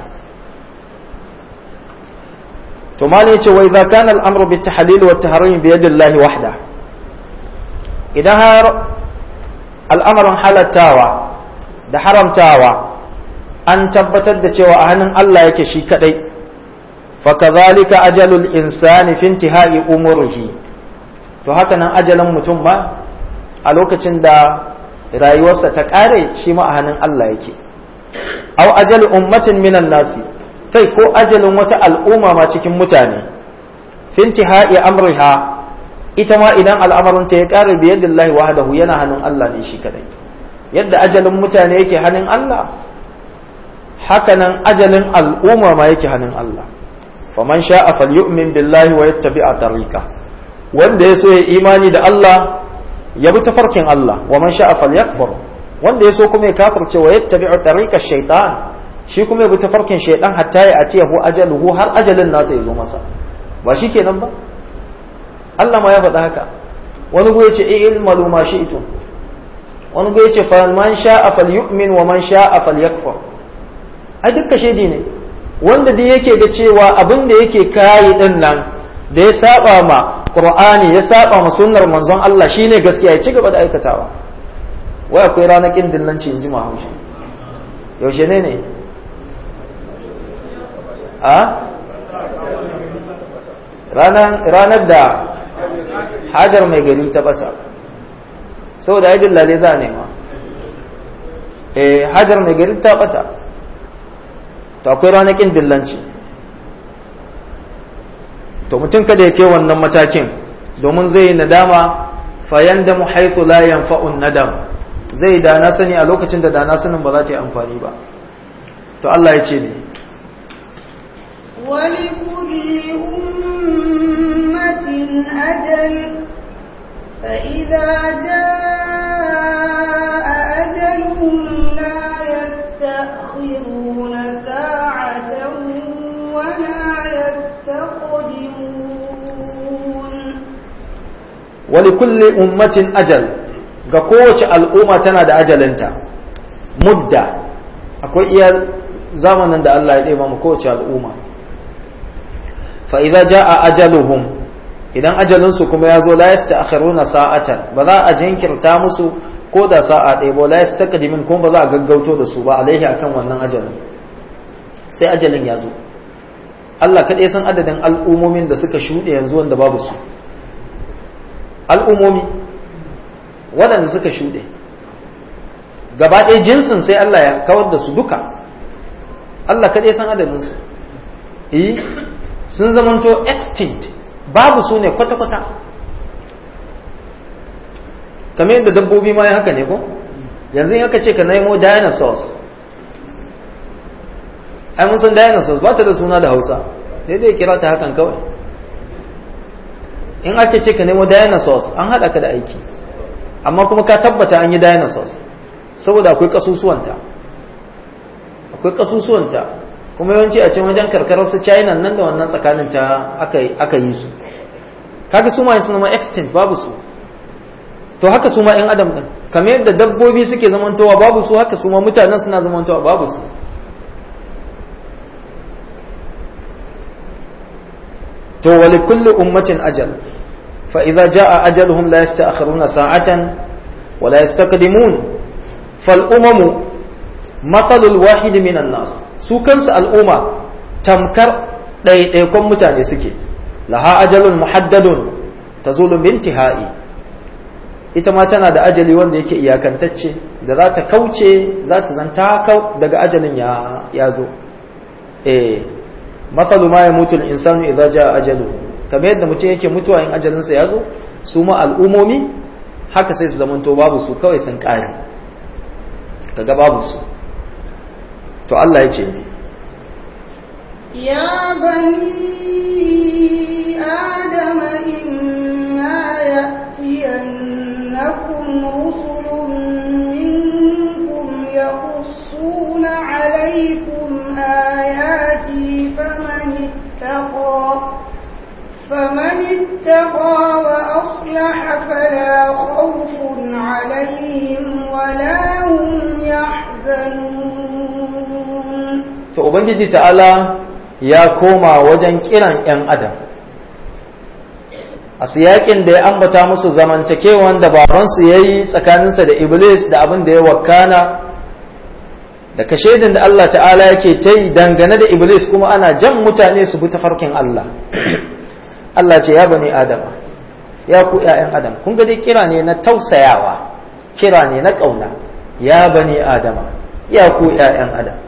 to mali yace wai idza kana al-amru bit tahlil wa tahrim bi yadi Allah wahda idan har al'amarin halattawa da haramtawa an tabbatar da cewa a hannun Allah yake shi kadai fakazalika ajalul insani fi intihai umurihi to haka nan ajalin mutum ma a lokacin da rayuwarsa ta kare shi ma a hannun Allah yake aw ajal ummatin minan nasi kai ko ajalin wata al'umma ma cikin mutane fi intihai amriha ita ma idan al'amarin ta ya kare bi yadillahi wahdahu yana hannun Allah ne shi kadai yadda ajalin mutane yake hannun Allah haka nan ajalin al'umma ma yake hannun Allah faman sha'a falyu'min billahi wa yattabi'a tariqa wanda ya so ya imani da Allah ya bi tafarkin Allah wa man sha'a falyakfur wanda ya so kuma ya kafirce wa yattabi'a tariqa shaytan shi kuma ya bi tafarkin shaytan hatta ya atiyahu ajaluhu har ajalin nasa ya zo masa ba shi kenan ba Allah ma ya faɗa haka wani go yace ilmalu ma shi'tum wani go yace fa man sha'a falyu'min wa man sha'a falyakfur ai dukka shaidi ne wanda dai yake ga cewa abin da yake kayi din nan da ya saba ma qur'ani ya saba ma sunnar manzon Allah shine gaskiya ya ci gaba da aikatawa wai akwai ranar kin dillanci in ji haushi yaushe ne ne a ranar da hajar mai gari ta bata saboda ya dillale za a nema eh hajar mai gari ta bata to akwai ranakin dillanci to mutum kada ya kai wannan matakin domin zai yi nadama fayan da muhaitu la yanfa'un nadam zai da na sani a lokacin da da na sanin ba za ta yi amfani ba to Allah ya ce ne ولكل أمة أجل فإذا جاء أجلهم لا يستأخرون ساعة ولا يستقدمون ولكل أمة أجل ga kowace al'umma tana da ajalinta mudda akwai iya zamanin da Allah ya ɗeba mu kowace al'umma fa idza jaa ajaluhum idan ajalinsu kuma ya zo la yasta'khiruna sa'atan ba za a jinkirta musu ko da sa'a ɗaya ba la yastaqdimin kuma ba za a gaggauto da su ba alaihi akan wannan ajalin sai ajalin ya zo Allah kaɗai san adadin al'ummomin da suka shuɗe yanzu wanda babu su al'ummomi waɗanda suka shuɗe gaba ɗaya jinsin sai Allah ya kawar da su duka Allah kaɗai san adadin su eh sun zamanto extinct babu su ne kwata-kwata kamar yadda dabbobi ma haka ne ko yanzu in aka ce ka nemo dinosaurs ai mun san dinosaurs ba ta da suna da hausa sai dai kira ta hakan kawai in aka ce ka nemo dinosaurs an haɗa ka da aiki amma kuma ka tabbata an yi dinosaurs saboda akwai kasusuwanta akwai kasusuwanta kuma yawanci a ce wajen karkarar su china nan da wannan tsakanin ta aka yi su kaga su ma sun zama extinct babu su to haka su ma yan adam din kamar yadda dabbobi suke zamantowa babu su haka su ma mutanen suna zamantowa babu su to wali kulli ummatin ajal fa idza jaa ajaluhum la yasta'khiruna sa'atan wa la yastaqdimun fal umamu matsalul wahid minan nas su kansu al'umma tamkar ɗaiɗaikon mutane suke laha ajalun muhaddadun tazulu bintihai ita ma tana da ajali wanda yake iyakantacce da za ta kauce za ta zanta kau daga ajalin ya zo eh matsalu ma ya mutu insanu idza jaa ajalu kamar yadda mutum yake mutuwa in ajalinsa ya zo su ma al'umomi haka sai su zamanto babu su kawai sun ƙare kaga babu su to Allah ya ce ne ya bani adama imma ya'tiyannakum rusulun minkum yaqussuna alaykum ayati faman ittaqa فمن اتقى وأصلح فلا خوف عليهم ولا هم يحزنون to ubangiji ta'ala ya koma wajen kiran 'yan adam a siyakin da ya ambata musu zamantakewan da babansu ya yi tsakaninsa da iblis da abin da ya wakana da kashedin da Allah ta'ala yake ta yi dangane da iblis kuma ana jan mutane su bi tafarkin Allah Allah ce ya bani adama ya ku 'ya'yan adam kun ga dai kira ne na tausayawa kira ne na ƙauna ya bani adama ya ku 'ya'yan adam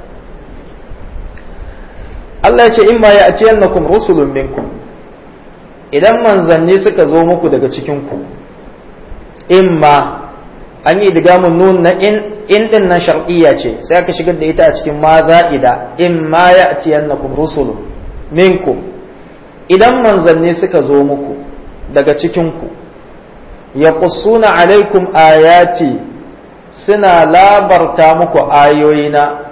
Allah ya ce in ma ya atiyannakum rusulun minkum idan manzanni suka zo muku daga cikin ku in ma an yi digamun nun na in in din nan shar'iyya ce sai aka shigar da ita a cikin ma za'ida in ma ya atiyannakum rusulun minkum idan manzanni suka zo muku daga cikin ku yaqussuna alaikum ayati suna labarta muku ayoyina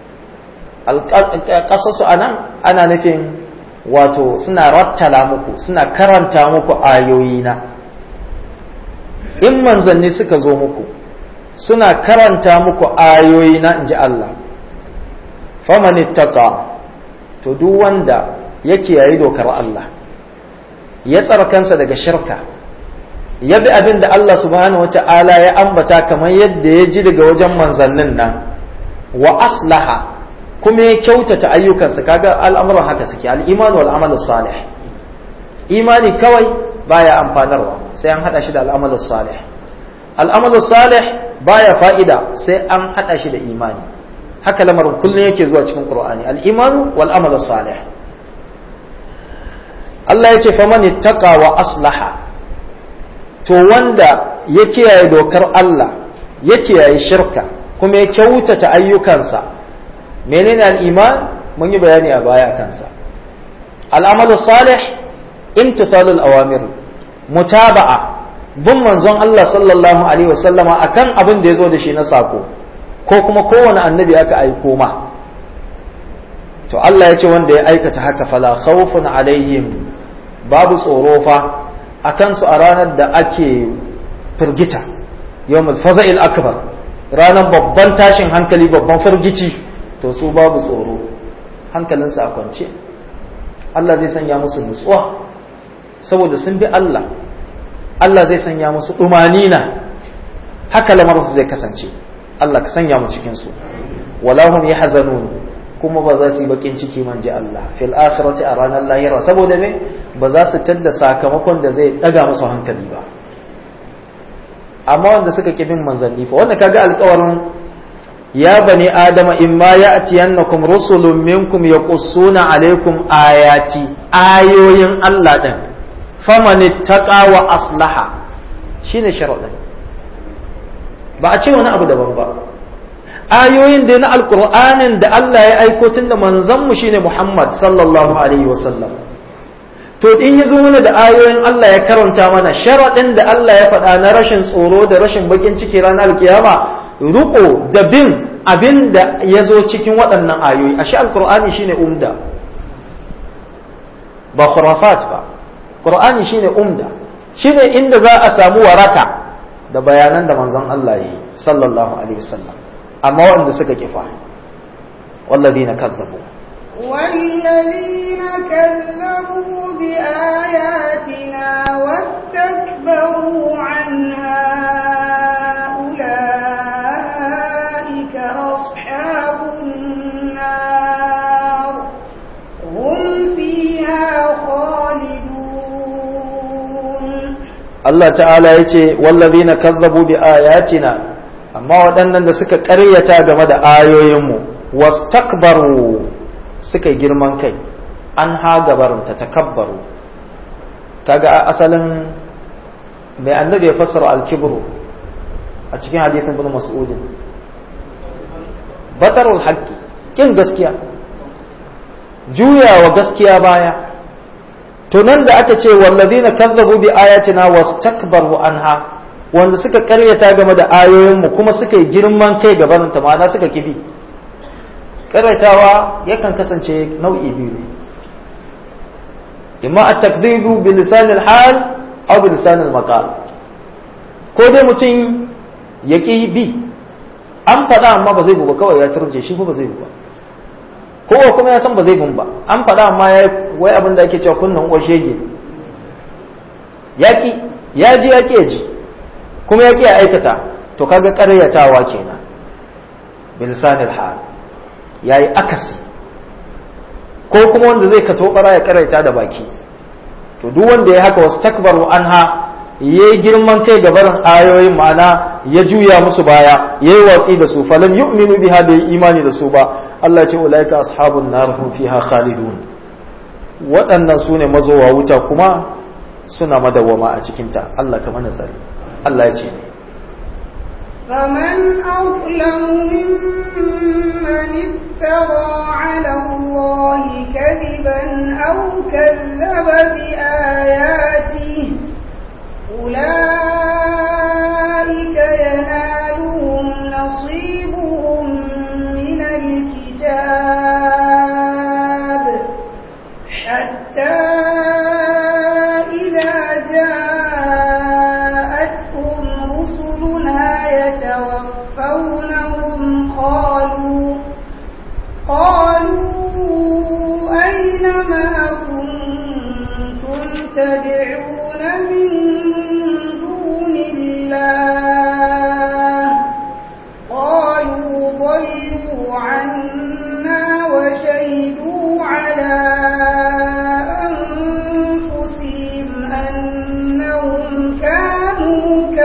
ƙasasu a nan ana nufin wato suna rattala muku suna karanta muku ayoyina in manzanni suka zo muku suna karanta muku ayoyina in ji Allah faman ittaqa to duk wanda ya kiyaye dokar Allah ya tsara kansa daga shirka ya bi abin da Allah subhanahu wata'ala ya ambata kamar yadda ya ji daga wajen manzannin nan wa aslaha kuma ya kyautata ayyukansa kaga al'amuran haka suke al'iman wal amal salih imani kawai baya amfanarwa sai an hada shi da al'amal salih al'amal salih baya fa'ida sai an hada shi da imani haka lamarin kullum yake zuwa cikin qur'ani al'iman wal amal salih Allah ya ce faman ittaqa wa aslaha to wanda ya kiyaye dokar Allah ya kiyaye shirka kuma ya kyautata ayyukansa menene al'iman mun yi bayani a baya kansa al'amalu salih imtithalul awamir mutaba'a bin manzon Allah sallallahu alaihi wasallama akan abin da ya zo da shi na sako ko kuma kowane annabi aka aiko ma to Allah ya ce wanda ya aikata haka fala khawfun alaihim babu tsoro fa akan su a ranar da ake firgita yawmul faza'il akbar ranar babban tashin hankali babban firgici to su babu tsoro hankalinsu a kwance Allah zai sanya musu nutsuwa saboda sun bi Allah Allah zai sanya musu ɗumanina haka lamarsu zai kasance Allah ka sanya mu cikinsu walahum yahzanun kuma ba za su yi bakin ciki man ji Allah fil akhirati a ranar lahira saboda me ba za su tadda sakamakon da zai daga musu hankali ba amma wanda suka ki bin manzanni fa wanda kaga alƙawarin ya bani adama imma ya'tiyannakum rusulun minkum yaqussuna alaikum ayati ayoyin Allah din faman ittaqa wa aslaha shine sharadin ba a ce wani abu daban ba ayoyin da na alkur'anin da Allah ya aiko tun da manzanmu shine Muhammad sallallahu alaihi wasallam to in ya zo mana da ayoyin Allah ya karanta mana sharaɗin da Allah ya faɗa na rashin tsoro da rashin bakin ciki ranar kiyama ruko da bin abin da ya zo cikin waɗannan ayoyi ashe alkur'ani shine umda ba khurafat ba qur'ani shine umda shine inda za a samu waraka da bayanan da manzon Allah yi sallallahu alaihi wasallam amma waɗanda suka kifa والذين كذبوا والذين كذبوا بآياتنا واستكبروا عنها أولئك أصحاب النار هم فيها خالدون Allah ta'ala ya ce wallazina kazzabu bi ayatina amma waɗannan da suka ƙaryata game da ayoyinmu wastakbaru suka yi girman kai an ha gabarinta takabbaru kaga asalin mai annabi ya fassara alkibru a cikin hadithin bin mas'udin batarul haqqi kin gaskiya juyawa gaskiya baya to nan da aka ce wallazina kazzabu bi ayatina wastakbaru anha wanda suka karyata game da ayoyinmu kuma suka yi girman kai gabaninta ma'ana suka kibi karyatawa yakan kasance nau'i biyu ne imma at-takdhibu bi lisan al-hal aw bi lisan al-maqal ko dai mutum ya ki bi an faɗa amma ba zai bu ba kawai ya turje shi ba zai bu ba kowa kuma ya san ba zai bun ba an faɗa amma ya wai abin da ake cewa kunnan uwar shege yaƙi ya ji yaƙi ya ji kuma yaƙi ya aikata to kaga ƙaryatawa kenan bilisanil hal yayi akasi ko kuma wanda zai kato bara ya ƙaryata da baki to duk wanda ya haka wasu takbaru anha yayi girman kai ga barin ayoyin ma'ana ya juya musu baya yayi watsi da su falam yu'minu biha bai imani da su ba Allah ce ulaika ashabun nar hum fiha khalidun waɗannan su ne mazowa wuta kuma suna madawwama a cikinta Allah ka mana tsari Allah ya ce فمن أظلم ممن افترى على الله كذبا أو كذب بآياته أولئك ينالهم نصيبهم من الكتاب حتى إذا جاءتهم رسلنا يتوفونهم قالوا قالوا أين ما كنتم تدعون من دون الله قالوا ضلوا عنا وشهدوا على أنفسهم أنهم كانوا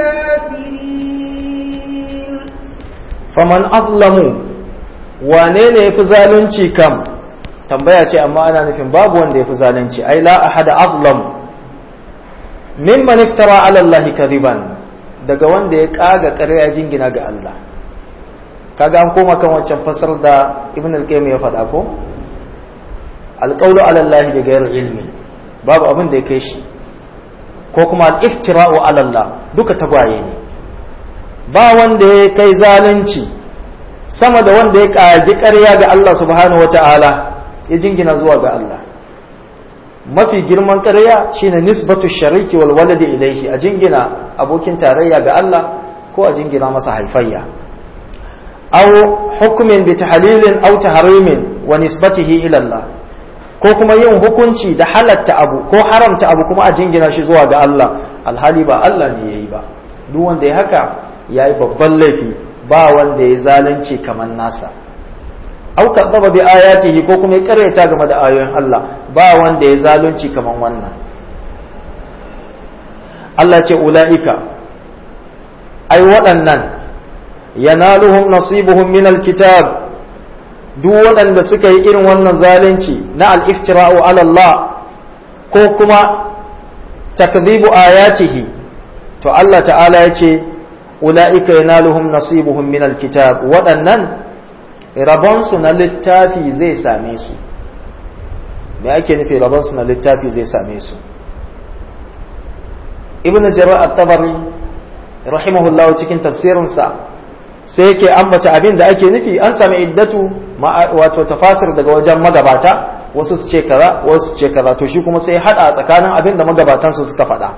كافرين faman azlamu wane ne yafi zalunci kam tambaya ce amma ana nufin babu wanda yafi zalunci ai la ahada azlam mimman iftara ala Allah kadiban daga wanda ya kaga ƙarya jingina ga Allah kaga an koma kan wancan fasar da ibn al-qayyim ya faɗa ko alqawlu ala Allah bi ghairi ilmi babu abin da ya kai shi ko kuma al-iftira'u ala Allah duka tagwaye ne ba wanda ya kai zalunci sama da wanda ya ƙagi ƙarya ga Allah subhanahu wata'ala ya jingina zuwa ga Allah mafi girman ƙarya shine nisbatu shariki wal waladi ilaihi a jingina abokin tarayya ga Allah ko a jingina masa haifayya aw hukmin bi tahlilin aw tahrimin wa nisbatihi ila Allah ko kuma yin hukunci da halatta abu ko haramta abu kuma a jingina shi zuwa ga Allah alhali ba Allah ne yayi ba duk wanda ya haka yayi babban laifi ba wanda ya zalunci kamar nasa au kadzaba bi ayatihi ko kuma ya karyata game da ayoyin Allah ba wanda ya zalunci kamar wannan Allah ce ula'ika ai waɗannan yanaluhum nasibuhum min alkitab duk waɗanda suka yi irin wannan zalunci na al-iftira'u ala Allah ko kuma takdhibu ayatihi to Allah ta'ala ya ce ula'ika yanaluhum nasibuhum min alkitab waɗannan rabonsu na littafi zai same su me ake nufi rabonsu na littafi zai same su ibn jarir at-tabari rahimahullah cikin tafsirinsa sai yake ambata abin da ake nufi an sami iddatu wato tafasir daga wajen magabata wasu su ce kaza wasu su ce kaza to shi kuma sai hada tsakanin abin da magabatan su suka faɗa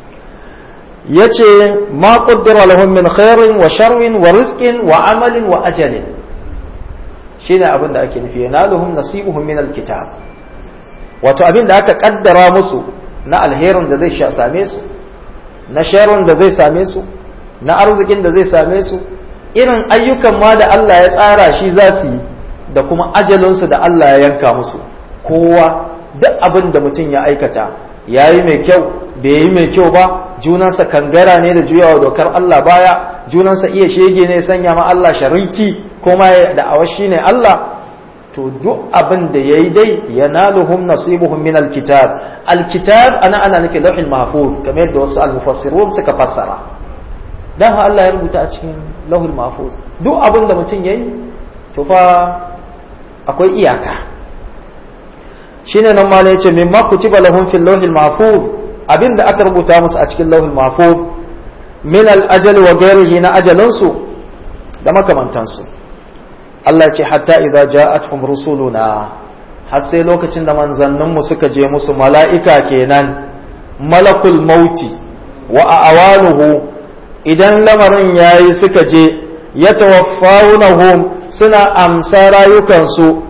yace ma qaddara lahum min khairin wa sharrin wa rizqin wa amalin wa ajalin shine abin da ake nufi yanaluhum nasibuhum min alkitab wato abin da aka kaddara musu na alherin da zai same su na sharrin da zai same su na arzikin da zai same su irin ayyukan ma da Allah ya tsara shi za su yi da kuma ajalinsu da Allah ya yanka musu kowa duk abin da mutum ya aikata ya yi mai kyau bai yi mai kyau ba junansa kangara ne da juyawa dokar Allah baya junansa iya shege ne sanya ma Allah shariki kuma da awashi ne Allah to duk abin da yayi dai yanaluhum nasibuhum min alkitab alkitab ana ana nake lauhin mahfuz kamar yadda wasu almufassirun suka fassara dan Allah ya rubuta a cikin lauhul mahfuz duk abin da mutum yayi to fa akwai iyaka shine nan malai yace mimma kutiba lahum fil lauhil mahfuz abin da aka rubuta musu a cikin lauhul mahfuz min al ajal wa ghairihi na ajalansu da makamantansu Allah ya ce hatta idza ja'atuhum rusuluna har sai lokacin da manzanninmu suka je musu mala'ika kenan malakul mauti wa awaluhu idan lamarin yayi suka je yatawaffawunahum suna amsa rayukansu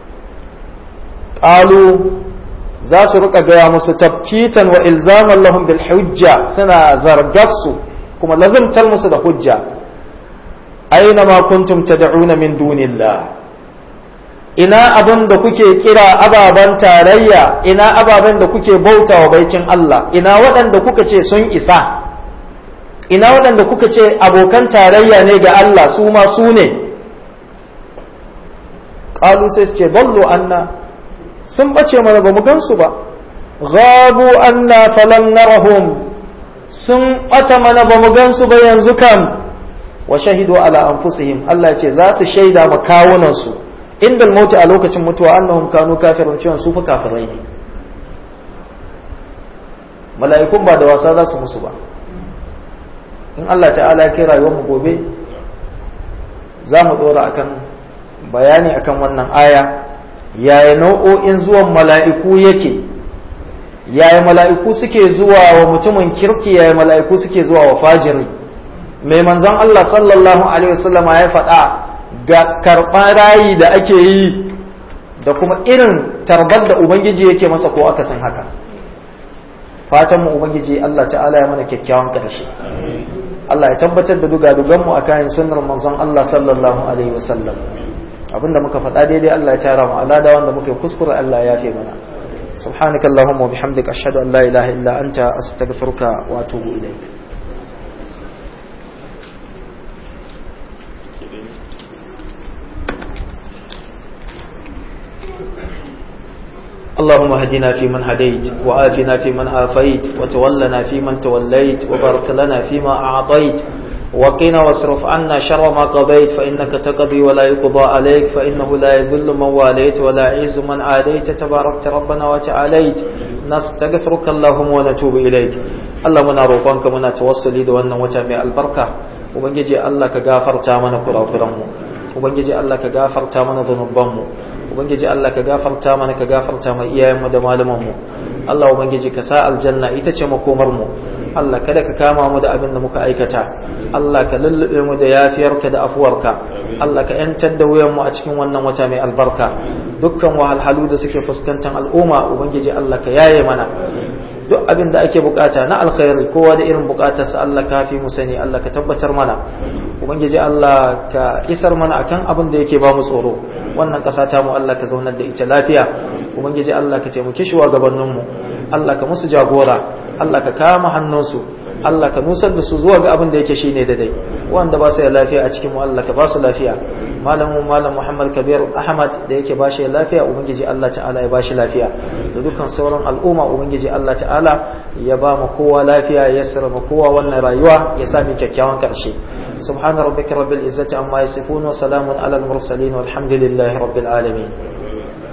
qalu za su rika gaya musu tabkitan wa ilzaman lahum bil hujja suna zargassu kuma lazimtar musu da hujja aina ma kuntum tad'una min dunillah ina abin da kuke kira ababen tarayya ina ababen da kuke bauta wa baicin Allah ina waɗanda kuka ce sun isa ina waɗanda kuka ce abokan tarayya ne ga Allah su ma su ne ƙalu sai su ce ballo anna sun ɓace mana ba mu gansu ba ghabu anna falam narahum sun ɓata mana ba mu gansu ba yanzu kam wa shahidu ala anfusihim Allah ya ce za su shaida ma kawunansu inda mauti a lokacin mutuwa annahum kanu kafirun cewa su fa kafirai ne mala'ikun ba da wasa za su musu ba in Allah ta'ala ya kai rayuwar mu gobe za mu dora akan bayani akan wannan aya yaya nau'o'in zuwan mala'iku yake yaya mala'iku suke zuwa wa mutumin kirki yaya mala'iku suke zuwa wa fajiri mai manzon Allah sallallahu alaihi wasallama ya faɗa ga karɓar rayi da ake yi da kuma irin tarbar da ubangiji yake masa ko aka san haka fatan mu ubangiji Allah ta'ala ya mana kyakkyawan ƙarshe Allah ya tabbatar da dugadugan mu akan sunnar manzon Allah sallallahu alaihi wasallam abinda muka faɗa daidai Allah ya tara mu alada wanda muke kuskure Allah ya yafe mana سبحانك اللهم وبحمدك أشهد أن لا إله إلا أنت أستغفرك وأتوب إليك اللهم اهدنا فيمن هديت وآتنا فيمن آفيت وتولنا فيمن توليت وبارك لنا فيما أعطيت وقنا واصرف عنا شر ما قضيت فإنك تقضي ولا يقضى عليك فإنه لا يذل من واليت ولا يعز من عاديت تباركت ربنا وتعاليت نستغفرك اللهم ونتوب إليك اللهم نروقك منا توصلي دوانا وتابع البركة وبنجي الله كغافر تامنا كرافرمو وبنجي الله كغافر تامنا ذنوبمو ubangiji Allah ka gafarta mana ka gafarta mai iyayenmu da malamanmu Allah ubangiji ka sa aljanna ita ce makomar mu Allah kada ka kama mu da abin da muka aikata Allah ka lullube mu da yafiyarka da afuwarka Allah ka yantar da wuyan mu a cikin wannan wata mai albarka dukkan wahalhalu da suke fuskantar al'umma ubangiji Allah ka yaye mana duk abin da ake bukata na alkhairi kowa da irin bukatarsa Allah ka fi mu sani Allah ka tabbatar mana ubangiji Allah ka isar mana akan abin da yake ba mu tsoro wannan ƙasa ta mu Allah ka zaunar da ita lafiya ubangiji Allah ka taimake shi wa gabanin mu Allah ka musu jagora Allah ka kama hannunsu Allah ka nusar da su zuwa ga abin da yake shine daidai wanda ba su da lafiya a cikin mu Allah ka ba su lafiya malamin malam Muhammad Kabir Ahmad da yake ba shi lafiya ubangiji Allah ta'ala ya ba shi lafiya da dukkan sauran al'umma ubangiji Allah ta'ala ya ba mu kowa lafiya ya sirra mu kowa wannan rayuwa ya sami kyakkyawan karshe subhana rabbika rabbil izzati amma yasifun wa salamun alal mursalin walhamdulillahi rabbil alamin